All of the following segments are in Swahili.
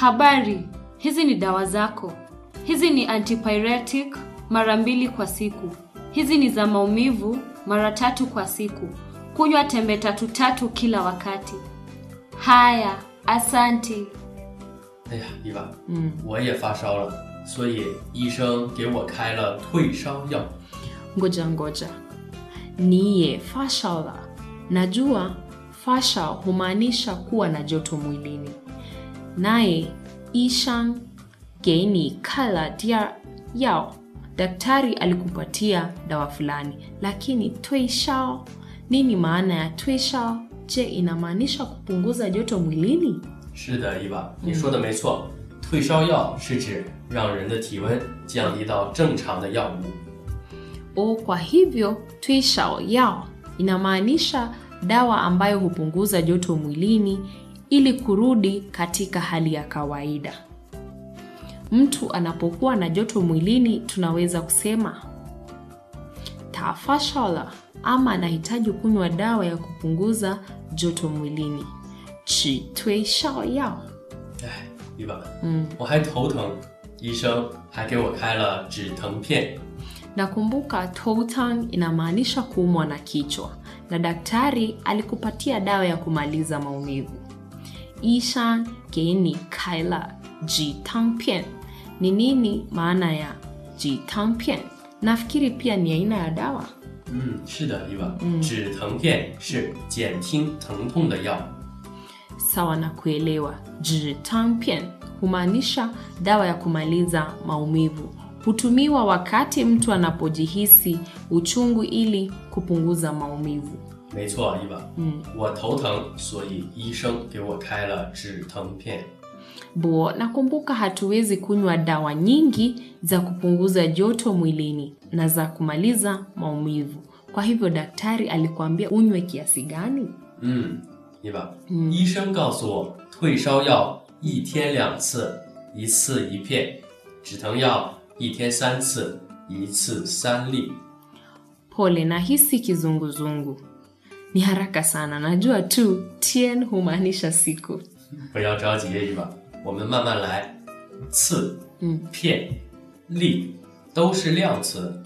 Habari, hizi ni dawa zako. Hizi ni antipyretic mara mbili kwa siku. Hizi ni za maumivu mara tatu kwa siku. Kunywa tembe tatu tatu kila wakati. Haya, asante. 哎呀，伊娃，嗯，我也发烧了，所以医生给我开了退烧药。 Ngoja ngoja, niye fashala. Najua fasha humaanisha kuwa na joto mwilini. Naye ishan geini kala dia yao, daktari alikupatia dawa fulani, lakini tuishao, nini maana ya tuishao? Je, inamaanisha kupunguza joto mwilini? 是的，伊娃，你说的没错，退烧药是指让人的体温降低到正常的药物。 O, kwa hivyo tuishao yao inamaanisha dawa ambayo hupunguza joto mwilini ili kurudi katika hali ya kawaida. Mtu anapokuwa na joto mwilini, tunaweza kusema tafashala, ama anahitaji kunywa dawa ya kupunguza joto mwilini. Chi tuishao yao. 哎，伊娃，嗯，我还头疼，医生还给我开了止疼片。 Nakumbuka toutang inamaanisha kuumwa na kichwa na daktari alikupatia dawa ya kumaliza maumivu. Ishan geni kaila jitangpian. Ni nini maana ya jitangpian? Nafikiri pia ni aina ya dawa. 嗯，是的，伊娃，止疼片是减轻疼痛的药。 Sawa na kuelewa. Jitangpian humaanisha dawa ya kumaliza maumivu. Hutumiwa wakati mtu anapojihisi uchungu ili kupunguza maumivu. 没错，伊娃，嗯，我头疼，所以医生给我开了止疼片。 Bo, nakumbuka hatuwezi kunywa dawa nyingi za kupunguza joto mwilini na za kumaliza maumivu. Kwa hivyo daktari alikuambia unywe kiasi gani? 嗯，伊娃，医生告诉我，退烧药一天两次，一次一片；止疼药一天三次，一次三粒。 Pole, nahisi kizunguzungu. Ni haraka sana, najua tu tien humaanisha siku. 不要着急，伊娃，我们慢慢来。次、片、粒都是量词。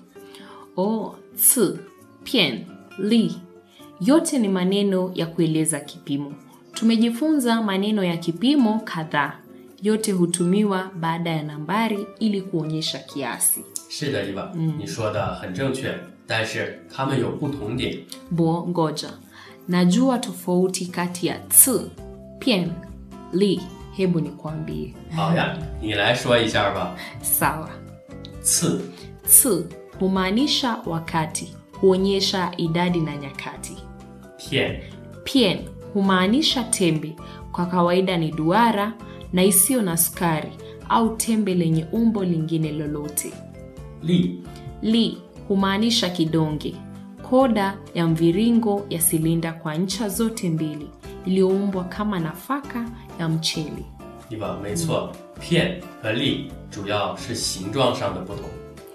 O, tsu, pien, li. Yote ni maneno ya kueleza kipimo. Tumejifunza maneno ya kipimo kadhaa. Yote hutumiwa baada ya nambari ili kuonyesha kiasi. 是的，伊娃，你说的很正确，但是它们有不同点。 Bo, ngoja. Najua tofauti kati ya tsu, pien, li. Hebu nikwambie. 好呀，你来说一下吧。 Sawa. 次、 Tsu humaanisha wakati, huonyesha idadi na nyakati. 片、 Pien humaanisha tembe, kwa kawaida ni duara na isiyo na sukari au tembe lenye umbo lingine lolote. 粒、 Li humaanisha kidonge, koda ya mviringo ya silinda kwa ncha zote mbili iliyoumbwa kama nafaka ya mchele. 伊娃，没错，片和粒主要是形状上的不同。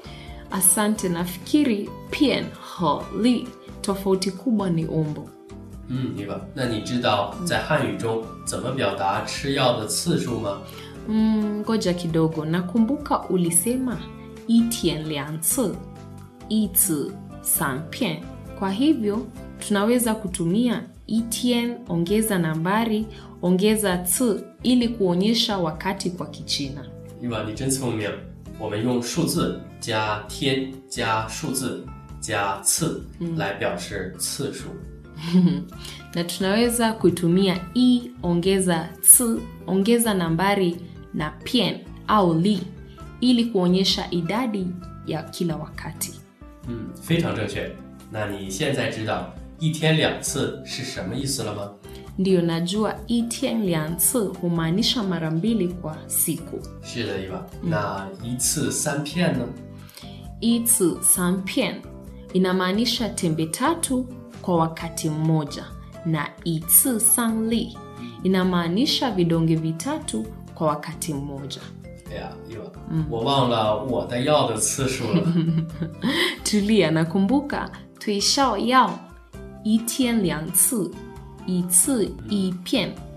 Asante, nafikiri pien ho li tofauti kubwa ni umbo. 嗯，伊娃，那你知道在汉语中怎么表达吃药的次数吗？ Mm, ngoja kidogo, nakumbuka ulisema itien lianci itsi sanpien. Kwa hivyo tunaweza kutumia itien ongeza nambari ongeza ci ili kuonyesha wakati kwa Kichina. 伊娃，你真聪明。我们用数字加天加数字加次来表示次数。 na tunaweza kuitumia i ongeza ci ongeza nambari na pien au li ili kuonyesha idadi ya kila wakati. 嗯，非常正确。那你现在知道一天两次是什么意思了吗？ Ndiyo, najua itien lianci humaanisha mara mbili kwa siku. 是的，伊娃。那一次三片呢？ Itsu sanpien inamaanisha tembe tatu kwa wakati mmoja, na itsu sanli inamaanisha vidonge vitatu kwa wakati mmoja. 哎呀，伊娃，我忘了我的药的次数了。 Tulia, nakumbuka tuishao yao itien lianci itsu ipien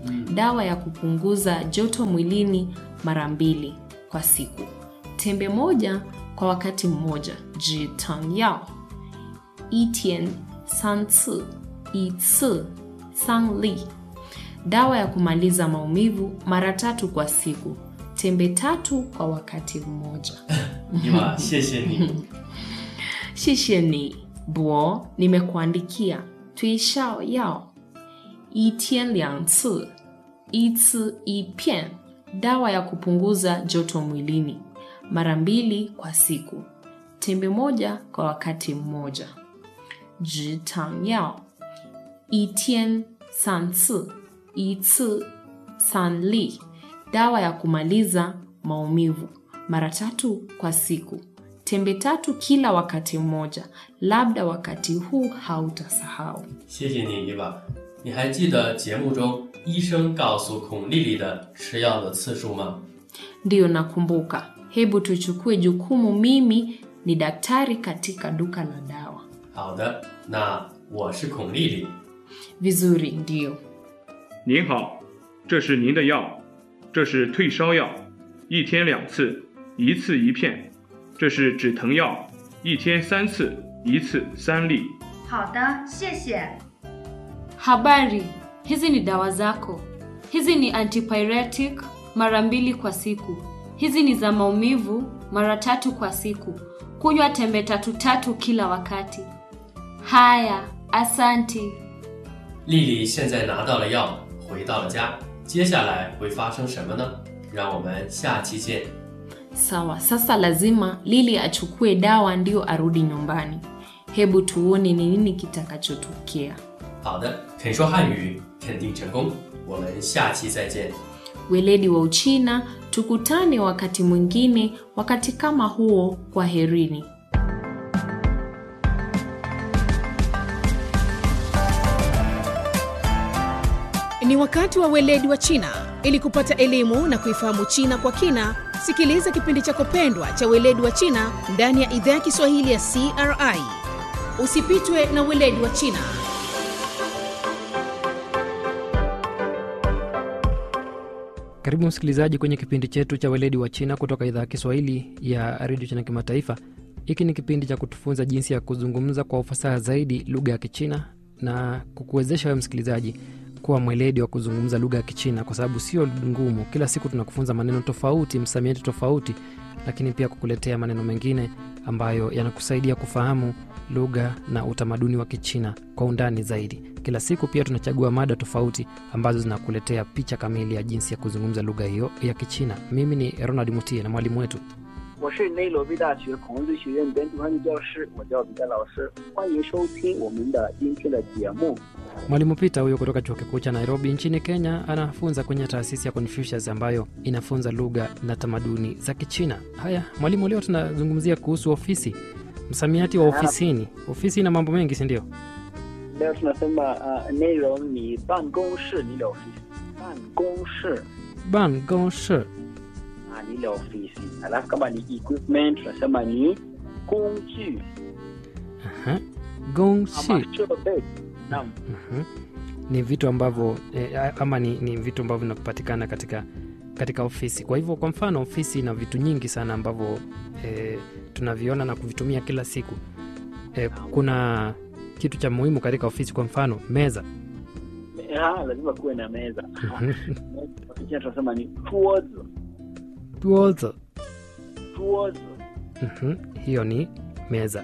dawa ya kupunguza joto mwilini mara mbili kwa siku tembe moja kwa wakati mmoja jitang yao 一天三次一次三粒 dawa ya kumaliza maumivu mara tatu kwa siku tembe tatu kwa wakati mmoja 伊娃，谢谢你。 谢谢你博nimekuandikia 推销药一天两次一次一片 dawa ya kupunguza joto mwilini mara mbili kwa siku tembe moja kwa wakati mmoja 直肠药一天三次一次三粒 dawa ya kumaliza maumivu mara tatu kwa siku tembe tatu kila wakati mmoja labda wakati huu hautasahau 谢谢你，伊娃。你还记得节目中医生告诉孔丽丽的吃药的次数吗？ ndiyo nakumbuka hebu tuchukue jukumu mimi ni daktari katika duka la dawa 好的，那我是孔丽丽。 vizuri ndiyo 您好，这是您的药，这是退烧药，一天两次，一次一片；这是止疼药，一天三次，一次三粒。 好的，谢谢。 Habari, hizi ni dawa zako. Hizi ni antipyretic mara mbili kwa siku. Hizi ni za maumivu mara tatu kwa siku. Kunywa tembe tatu tatu kila wakati. Haya, asanti. 丽丽现在拿到了药，回到了家，接下来会发生什么呢？让我们下期见。 sawa sasa lazima lili achukue dawa ndio arudi nyumbani hebu tuone ni nini kitakachotokea 好的，肯说汉语肯定成功，我们下期再见。 weledi wa uchina tukutane wakati mwingine wakati kama huo kwa herini Ni wakati wa weledi wa China. Ili kupata elimu na kuifahamu China kwa kina, sikiliza kipindi chako pendwa cha weledi wa China ndani ya idhaa ya Kiswahili ya CRI. Usipitwe na weledi wa China. Karibu msikilizaji kwenye kipindi chetu cha weledi wa China kutoka idhaa ya Kiswahili ya redio China Kimataifa. Hiki ni kipindi cha kutufunza jinsi ya kuzungumza kwa ufasaha zaidi lugha ya Kichina na kukuwezesha wewe msikilizaji kuwa mweledi wa kuzungumza lugha ya Kichina, kwa sababu sio ngumu. Kila siku tunakufunza maneno tofauti, msamiati tofauti, lakini pia kukuletea maneno mengine ambayo yanakusaidia kufahamu lugha na utamaduni wa Kichina kwa undani zaidi. Kila siku pia tunachagua mada tofauti ambazo zinakuletea picha kamili ya jinsi ya kuzungumza lugha hiyo ya Kichina. Mimi ni Ronald Mutie na mwalimu wetu 我是内罗毕大学孔子学院本土汉语教师，我叫彼得老师，欢迎收听我们的今天的节目。 Mwalimu Peter huyo kutoka chuo kikuu cha Nairobi nchini Kenya anafunza kwenye taasisi ya Confucius ambayo inafunza lugha na tamaduni za Kichina. Haya mwalimu, leo tunazungumzia kuhusu ofisi, msamiati wa ofisini. Ofisi ina mambo mengi, si ndio? leo tunasema uh, 内容你办公室你的 ofisi 办公室 Ban gongshi ah, ni ile ofisi alafu kama ni equipment tunasema ni 工具 Aha. gongshi ama 设备naam Mhm. ni vitu ambavyo eh, ama ni, ni vitu ambavyo vinapatikana katika katika ofisi. Kwa hivyo, kwa mfano, ofisi ina vitu nyingi sana ambavyo eh, tunaviona na kuvitumia kila siku. Eh, kuna kitu cha muhimu katika ofisi, kwa mfano meza. ah, lazima kuwe na meza Ofisi tunasema ni 桌子 Tuozo. 桌子 Mhm. hiyo ni meza.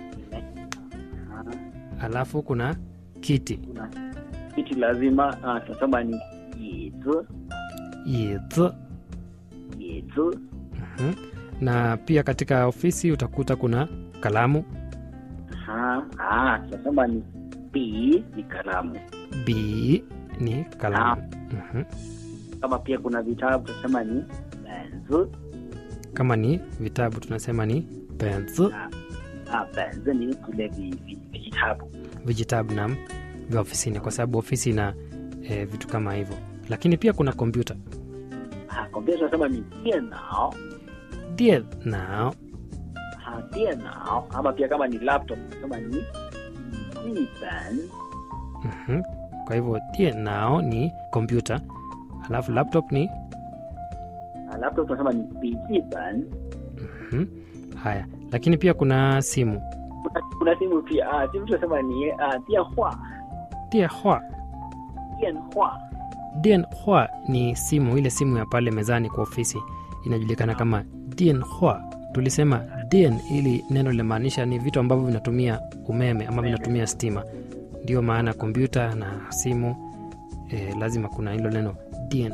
Ah, Alafu kuna kiti kuna kiti lazima ah, tunasema ni 椅子 yizi. 椅子 Mhm. na pia katika ofisi utakuta kuna kalamu Aha, ah, tunasema ni 笔 ni kalamu b ni kalamu Mhm. kama pia kuna vitabu tunasema ni 本子 kama ni vitabu tunasema ni penzi ah, 本子ni vile vi- vi- vijitabu vijitabu nam vya ofisini kwa sababu ofisi ina e, vitu kama hivyo lakini pia kuna kompyuta ah, kompyuta tunasema ni 电脑 die nao ah, 电脑ama pia kama ni laptop tunasema ni 笔记本 Mhm. kwa hivyo die nao ni kompyuta alafu laptop ni Ah, laptop tunasema ni 笔记本 mhm. haya lakini pia kuna simu kuna, kuna simu pia ah, simu tunasema ni ah, 电话 dia hua 电话 Dian hua ni simu ile simu ya pale mezani kwa ofisi inajulikana kama Dian hua. Tulisema Dian ili neno linamaanisha ni vitu ambavyo vinatumia umeme ama vinatumia stima, ndio maana kompyuta na simu eh, lazima kuna hilo neno Dian.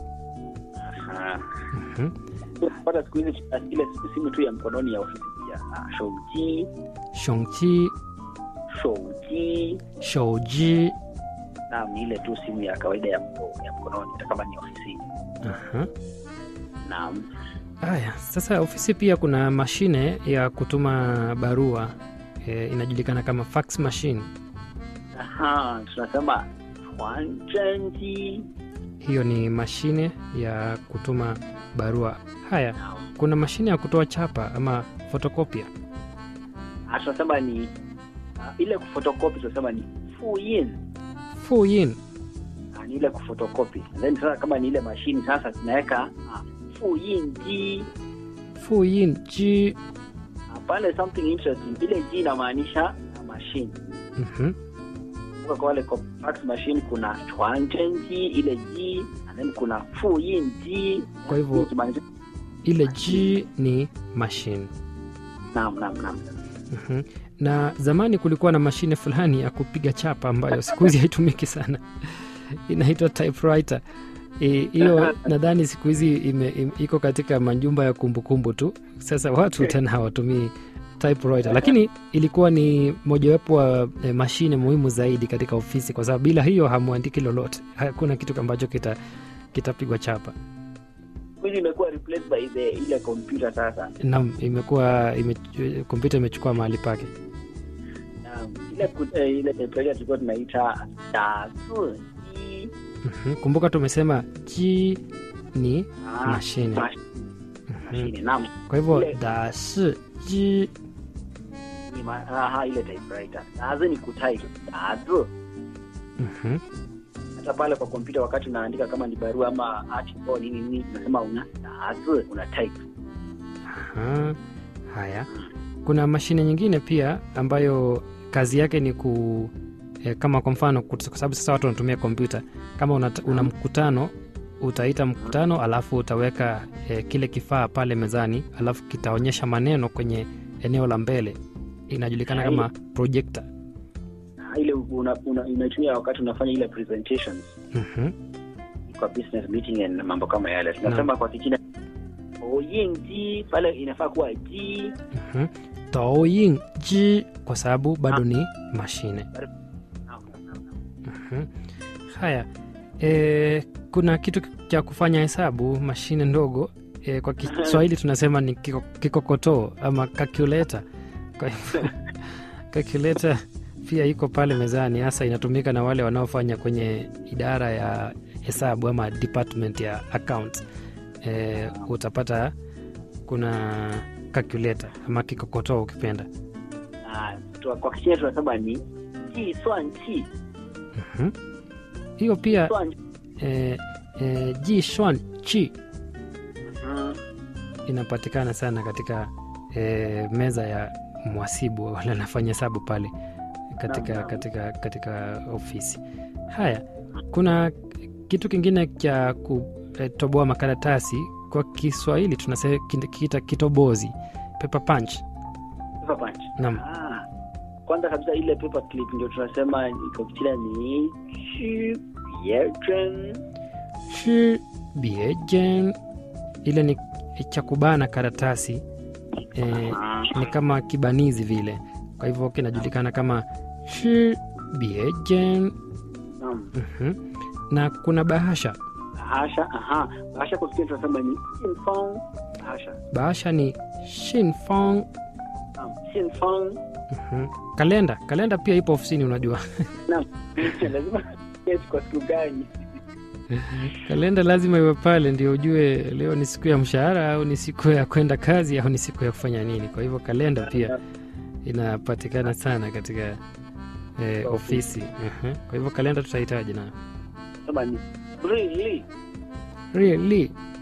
Ah. Mhm. pata siku hizi ah, ile simu tu ya mkononi ya ofisi pia ah, 手机 Shongchi, 手机 shouji. naam ni ile tu simu ya kawaida ya, mko- ya mkononi hata kama ni ofisini Aha. naam Haya, sasa ofisi pia kuna mashine ya kutuma barua eh, inajulikana kama fax machine. Aha, tunasema 传真机 hiyo ni mashine ya kutuma barua haya kuna mashine ya kutoa chapa ama fotokopia Ah, tunasema ni ah, ile kufotokopi tunasema ni 复印 fuyin Ah, ni ile kufotokopi then sasa kama ni ile mashini sasa tunaweka ah, 复印机 fuyin ji Ah, pale something interesting ile ji inamaanisha ah, machine Mhm. Kumbuka kwa wale kwa fax machine kuna 传真机ile ji and then kuna 复印机 Kwa hivyo- Ikimaanisha- ile ji ni mashine naam naam naam Mhm. na zamani kulikuwa na mashine fulani ya kupiga chapa ambayo siku hizi haitumiki sana inaitwa typewriter E, hiyo nadhani siku hizi ime- ime- iko katika majumba ya kumbukumbu tu sasa watu tena hawatumii typewriter lakini ilikuwa ni mojawapo wa e, mashine muhimu zaidi katika ofisi kwa sababu bila hiyo hamwandiki lolote hakuna kitu ambacho kita kitapigwa chapa Siku hizi imekuwa replaced by the ile kompyuta sasa nam imekuwa ime, kompyuta imechukua mahali pake Naam, ile ku- eh, ile typewriter tulikuwa tunaita 打字机 Mhm. kumbuka tumesema ji ni Ah, mashine mash- mashine naam kwa hivyo Ile- da shi ji ni ma- aha, ile typewriter 打字ni kutype 打字 Mhm. hata pale kwa kompyuta wakati unaandika kama ni barua ama article nini nini unasema una 打字 una type Aha. haya kuna mashine nyingine pia ambayo kazi yake ni ku eh, kama kwa mfano kut- kwa sababu sasa watu wanatumia kompyuta kama una, una mkutano utaita mkutano alafu utaweka eh, kile kifaa pale mezani alafu kitaonyesha maneno kwenye eneo la mbele inajulikana Hai. kama projector Ah, ile una- una- unaitumia wakati unafanya ile presentations Mhm. kwa business meeting and mambo kama yale tunasema kwa kichina 投影机 pale inafaa kuwa ji Mhm. Douyin ji kwa sababu bado ni mashine. Naam, naam, naam. Mhm. Haya, e, kuna kitu cha kufanya hesabu, mashine ndogo e, kwa Kiswahili tunasema ni kiko- kikokotoo ama calculator. Kwa hivyo calculator pia iko pale mezani, hasa inatumika na wale wanaofanya kwenye idara ya hesabu ama department ya account. E, utapata kuna calculator ama kikokotoo ukipenda. Ah, tu- kwa kichina tunasema ni 计算器 Mhm. Hiyo pia 算 e, e, jishwan chi Mhm. inapatikana sana katika e, meza ya mwasibu wale anafanya hesabu pale katika, katika, katika ofisi haya kuna kitu kingine cha kutoboa makaratasi kwa kiswahili tunakiita kitobozi paper punch paper punch Naam. Ah, kwanza kabisa ile paper clip ndio tunasema kwa kichina ni 区别针 shi biejen ile ni cha kubana karatasi e, ni kama kibanizi vile kwa hivyo kinajulikana kama shi biejen Naam. Mhm. na kuna bahasha bahasha aha bahasha kwa kichina tunasema ni 信封 bahasha bahasha ni shinfong naam 信封 Mhm. kalenda kalenda pia ipo ofisini unajua naam lazima yes kwa siku gani kalenda lazima iwe pale ndio ujue leo ni siku ya mshahara au ni siku ya kwenda kazi au ni siku ya kufanya nini kwa hivyo kalenda pia inapatikana sana katika eh, ofisi Mhm. kwa hivyo kalenda tutahitaji nayo sema ni 日历日历